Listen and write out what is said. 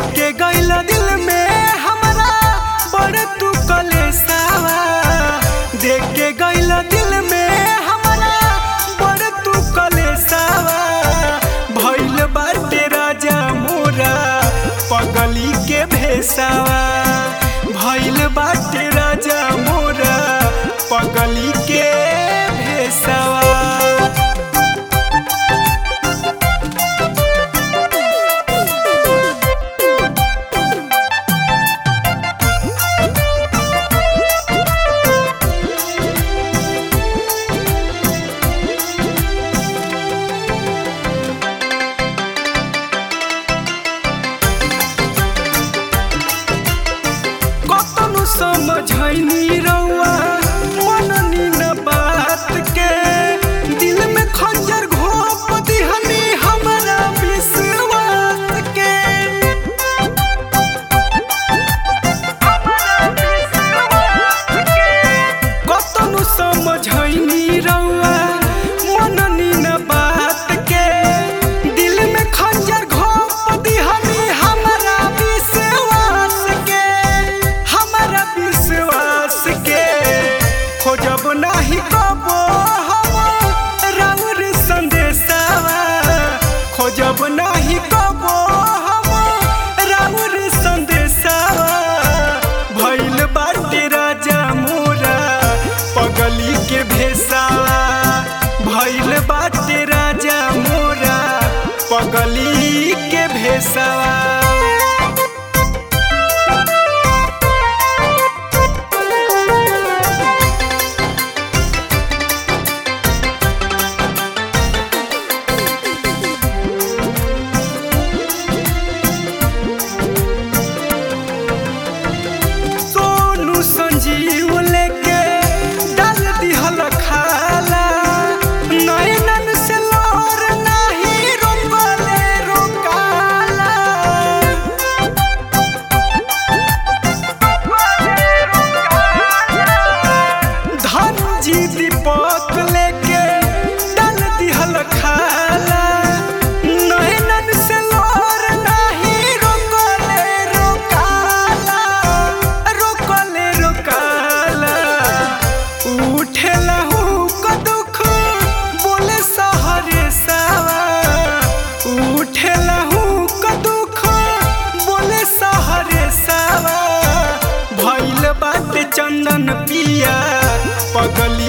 के गइल दिल में हमरा बड़ तू कलेसावा देख के गइल दिल में हमरा बड़ तू कलेसावा भइल बाटे राजा मोरा पगली के भेसावा भइल बाटे राजा मोरा पगली के भेसावा कतनु समझैनी रउआ मननी न बात के दिल में खंजर घोप दिहनी हमरा विश्वास के कतनु समझैनी रउआ मननी न बात के दिल में खंजर घोप दिहनी हमरा विश्वास के हमरा विश्वास के खोजब नाही कबो हम राउर संदेशावा खोजब नाही कबो हम राउर संदेशावा भइल बाटे राजा मोरा पगली के भेसावा भइल बाटे राजा मोरा पगली के भेसावा सोनू संजीव लेके डाल दिहल खाला नैनन से लोर नाही रोकले रोकाला धन जी दीपक लेके डाल दिहल खाला नैनन से लोर नाही रोकले रोकाला रोकले रोकाला उठेला हुक दुख बोले सहरे सावा उठेला हुक दुख बोले सहरे सावा भइल बाटे चंदन पिया पगल